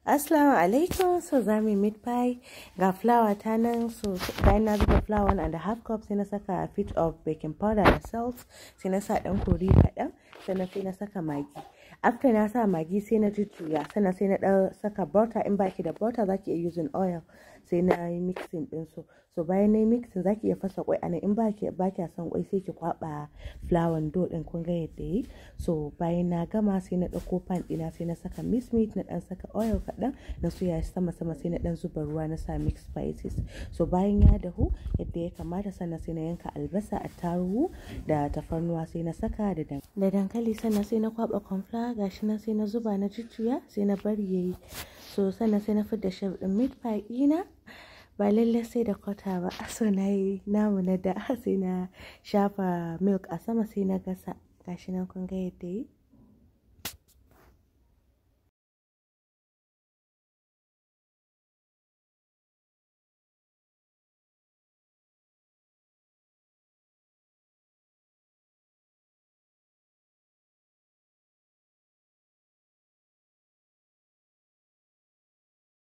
Assalamu alaikum so za mu meat pie ga flour ta nan so bayan na zuba flour one and a half cup sai na saka fit of baking powder da salt sai na sa dan kori kaɗan sannan sai na saka magi after na sa magi sai na jujjuya sannan sai na dan saka butter in baki da butter zaki iya using oil sai na yi mixing din su so bayan na yi mixing zaki iya fasa kwai anan in baki baki son kwai sai ki kwaba flour dough din kun ga yadda yi so bayan na gama sai na dauko pan dina sai na saka miss meat na dan saka oil kaɗan na soya shi sama sama sai na dan zuba ruwa na sa mix spices so bayan ya dahu yadda ya kamata sannan sai na yanka albasa attarugu da tafarnuwa sai na saka da da dankali sannan sai na kwaba cornflour gashi nan sai na zuba na jujjuya sai na bari yayi so sannan sai na fidda shef din meat pie ɗina ba lallai sai da kwata ba so na yi namu na da sai na shafa milk a sama sai na gasa gashi nan kun ga yadda yi